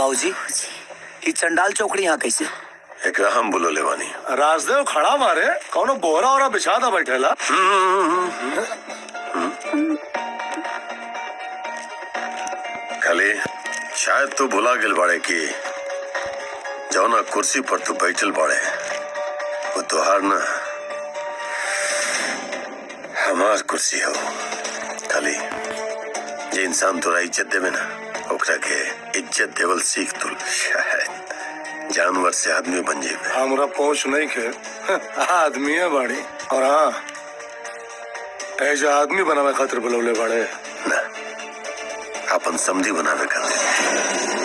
बाबूजी ई चंडाल चौकड़ी यहाँ कैसे एकरा हम बोलो लेवानी राजदेव खड़ा मारे कौनो बोरा ओरा बिछा था बैठेला खाली शायद तू भुला गेल बाड़े कि जौना कुर्सी पर तू बैठल बाड़े वो तोहार ना हमार कुर्सी हो खाली जे इंसान तोरा इज्जत देवे ना ओकरा के इज्जत देवल सीख तू शायद जानवर से आदमी बन जेबे हमरा पहुंच नहीं के आदमी है बाड़ी और हाँ ऐसे आदमी बनावे खातिर बुलौले बाड़े ना अपन समझी बनावे खातिर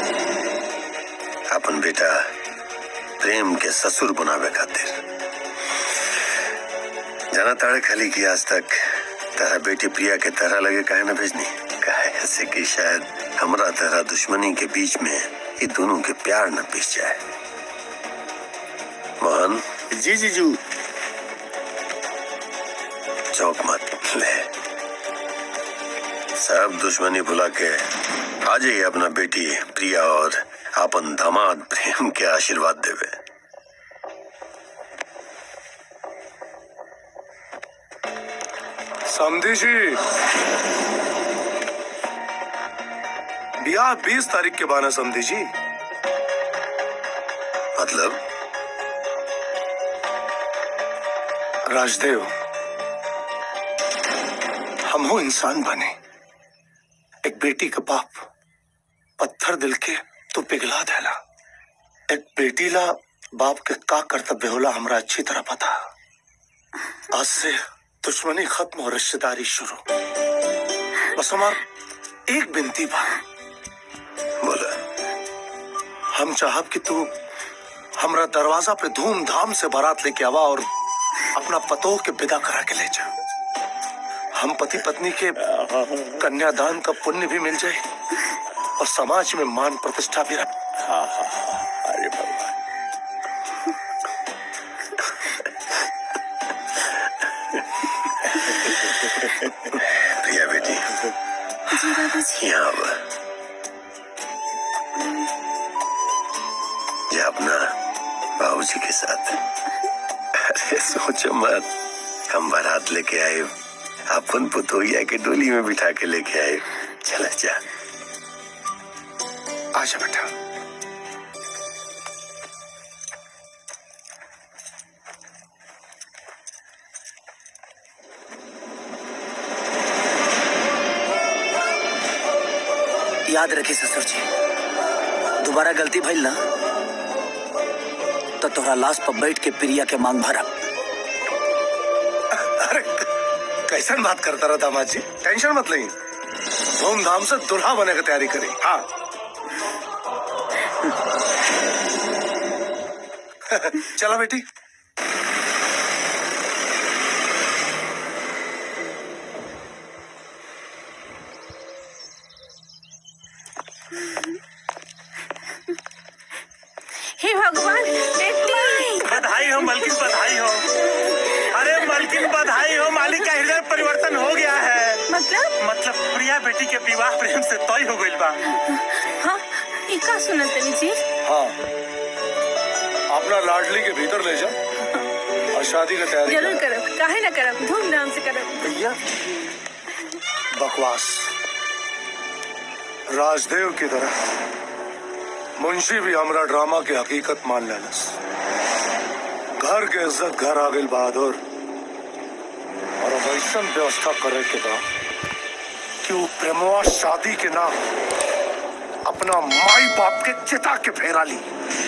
अपन बेटा प्रेम के ससुर बनावे खातिर जाना ताड़े खाली की आज तक तारा बेटी प्रिया के तरह लगे काहे ना भेजनी काहे ऐसे कि शायद हमरा तरह दुश्मनी के बीच में ये दोनों के प्यार न पिस जाए मोहन जी जीजू चौक मत ले सब दुश्मनी भुला के आ जाइए अपना बेटी प्रिया और अपन दामाद प्रेम के आशीर्वाद देवे समझी जी ब्याह बीस तारीख के बाद है समझी जी मतलब राजदेव हम हो इंसान बने एक बेटी का बाप पत्थर दिल के तो पिघला देला एक बेटी ला बाप के का कर्तव्य होला हमरा अच्छी तरह पता आज से दुश्मनी खत्म और रिश्तेदारी शुरू बस हमार एक बिनती बा बोला हम चाहब कि तू हमरा दरवाजा पे धूमधाम से बारात लेके आवा और अपना पतोह के विदा करा के ले जा हम पति पत्नी के कन्यादान का पुण्य भी मिल जाए और समाज में मान प्रतिष्ठा भी रहे अरे भगवान प्रिया बेटी जी बाबूजी यहाँ आवा ये अपना बाबूजी के साथ अरे सोचो मत हम बारात लेके आए अपन पुतोहिया के डोली में बिठा के लेके आए चला जा आजा बेटा याद रखी ससुर जी दोबारा गलती भइल ना तो तोहरा लाश पर बैठ के प्रिया के मांग भरब अरे कैसन बात करता रहा दामाद जी टेंशन मत लें धूमधाम से दुल्हा बने की तैयारी करें हाँ चला बेटी हे भगवान बेटी बधाई हो मलकिन बधाई हो अरे मलकिन बधाई हो मालिक का हृदय परिवर्तन हो गया है मतलब मतलब प्रिया बेटी के विवाह प्रेम से तय हो गइल बा हाँ ई का सुनत तनी जी हाँ अपना लाडली के भीतर ले जा और शादी की तैयारी जरूर करब काहे ना करब धूमधाम से करब भैया बकवास राजदेव की तरह मुंशी भी हमरा ड्रामा की हकीकत मान लेनस घर के इज्जत घर आ गई बहादुर और अब ऐसन व्यवस्था करे के बा कि वो प्रेमवा शादी के नाम अपना माई बाप के चिता के फेरा ली